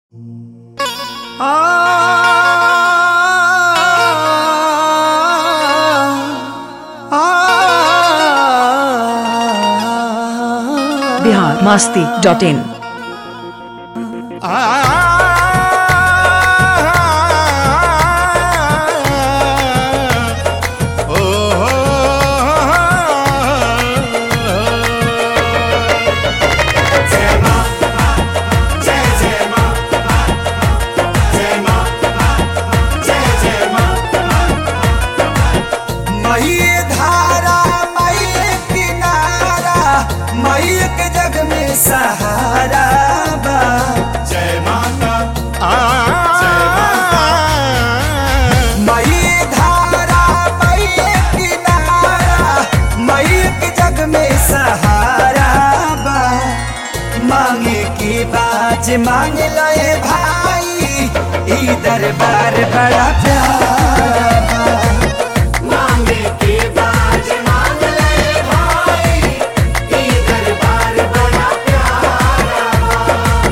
Bihar Masti dot in मई धारा मई किनारा मई के जग में सहारा बा जय माता मई धारा मई किनारा मई के जग में सहारा बा मांगे की बाज मांग लए भाई ई दरबार बड़ा प्यारा बा मांगे के बाज मांग ले भाई ई दरबार बड़ा प्यारा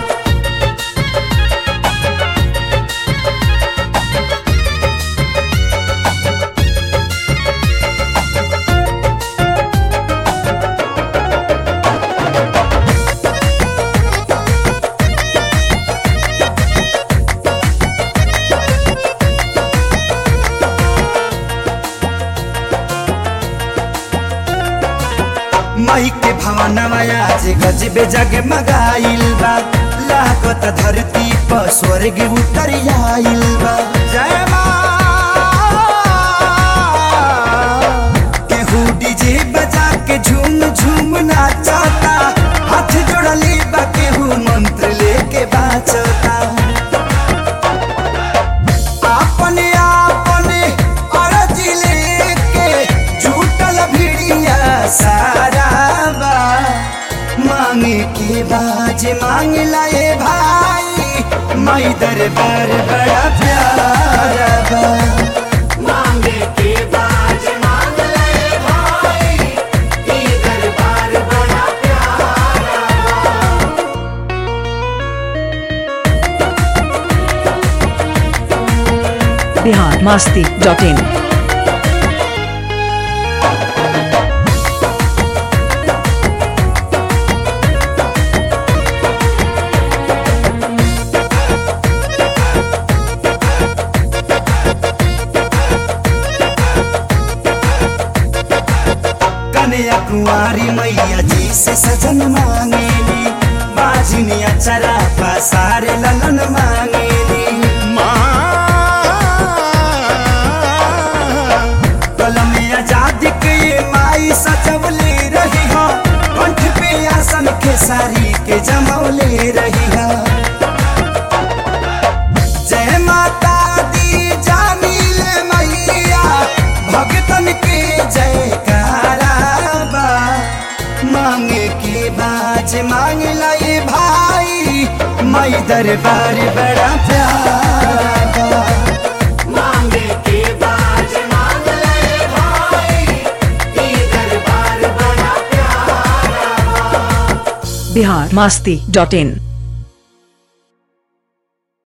मई के भवनवा आज गजबे जग मगाइल बा लागत धरती पर स्वर्ग उतर आइल बा जय मां केहू डीजे बजा के झूम झूम नाचता हाथ जोड़ली बा केहू मंत्र लेके बाचता अपने अपने अरज लेके झूठल भिड़िया सारा बा मांगे के बाज मांग लाए भाई मई दरबार बड़ा प्यारा बा मांगे के बाज मांग लाए भाई ई दरबार बड़ा प्यारा बिहार मास्ती डॉट इन कन्या कुंवारी मैया जी से सजन मांगेली बाजिनिया चरा पसारे ललन मांगेली कलम आजादी के ये माई सजवले रही हो कंठ पे आसन के सारी के जमौले रही हो जय माता दी जामिल मैया भगतन के जयकारा बा मांगे के बाज मांग लाए भाई मई दरबार बड़ा प्यारा बा मांगे के बाज मांग लाए भाई ई दरबार बड़ा प्यारा बिहार मास्ती डॉट इन